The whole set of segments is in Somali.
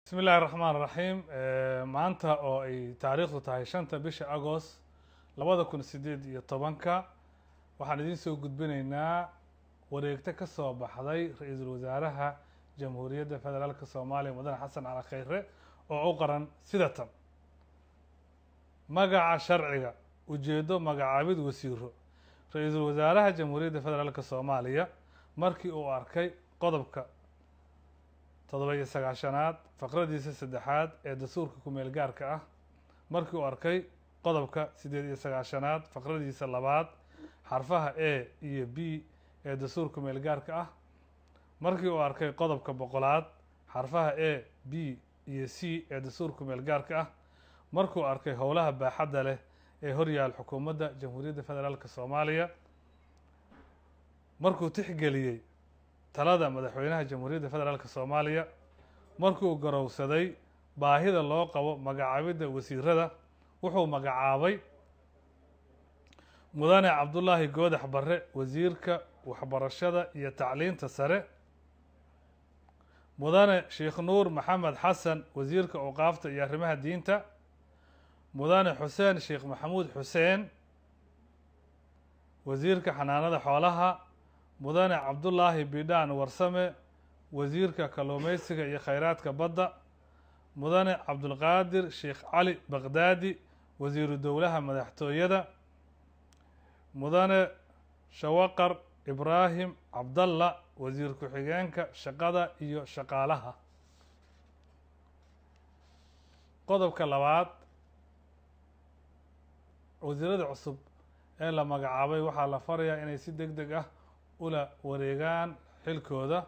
bismi illahi raxmaan raxiim maanta oo ay taariikhdu tahay shanta bisha agost labada kun sideed iyo tobanka waxaan idiin soo gudbinaynaa wareegto ka soo baxday ra-iisul wasaaraha jamhuuriyadda federaalka soomaaliya mudane xasan cali khayre oo u qaran sida tan magaca sharciga ujeeddo magacaabid wasiiro ra-iisul wasaaraha jamhuuriyadda federaalka soomaaliya markii uu arkay qodobka toddoba iyo sagaashanaad faqradiisa saddexaad ee dastuurka kumeel gaarka ah markii uu arkay qodobka siddeed iyo sagaashanaad faqradiisa labaad xarfaha a iyo b ee dastuurka kumeel gaarka ah markii uu arkay qodobka boqolaad xarfaha a b iyo c ee dastuurka kumeel gaarka ah markuu arkay howlaha baaxadda leh ee horyaal xukuumadda jamhuuriyadda federaalka soomaaliya markuu tixgeliyey talada madaxweynaha jamhuuriyadda federaalka soomaaliya markuu garowsaday baahida loo qabo magacaabidda wasiirada wuxuu magacaabay mudane cabdullaahi goodax barre wasiirka waxbarashada iyo tacliinta sare mudane sheekh nuur maxamed xasan wasiirka awqaafta iyo arrimaha diinta mudane xuseen sheekh maxamuud xuseen wasiirka xanaanada xoolaha mudane cabdullaahi bidhaan warsame wasiirka kalluumeysiga iyo khayraadka badda mudane cabdulqaadir sheekh cali baqdaadi wasiiru dowlaha madaxtooyada mudane shawaqar ibraahim cabdalla wasiir ku-xigeenka shaqada iyo shaqaalaha qodobka labaad wasiirada cusub ee la magacaabay waxaa la farayaa inay si deg deg ah ula wareegaan xilkooda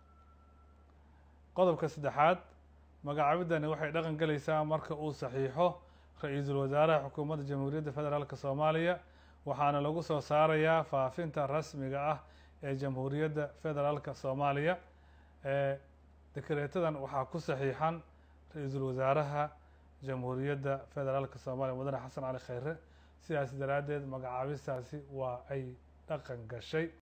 qodobka saddexaad magacaabidani waxay dhaqan gelaysaa marka uu saxiixo ra-iisul wasaaraha xukuumadda jamhuuriyadda federaalk soomaaliya waxaana lagu soo saarayaa faafinta rasmiga ah ee jamhuuriyadda federaalka soomaaliya ee dekreetadan waxaa ku saxiixan ra-iisul wasaaraha jamhuuriyadda federaalka soomaaliya mudane xasan cali khayre sidaas daraaddeed magacaabistaasi waa ay dhaqan gashay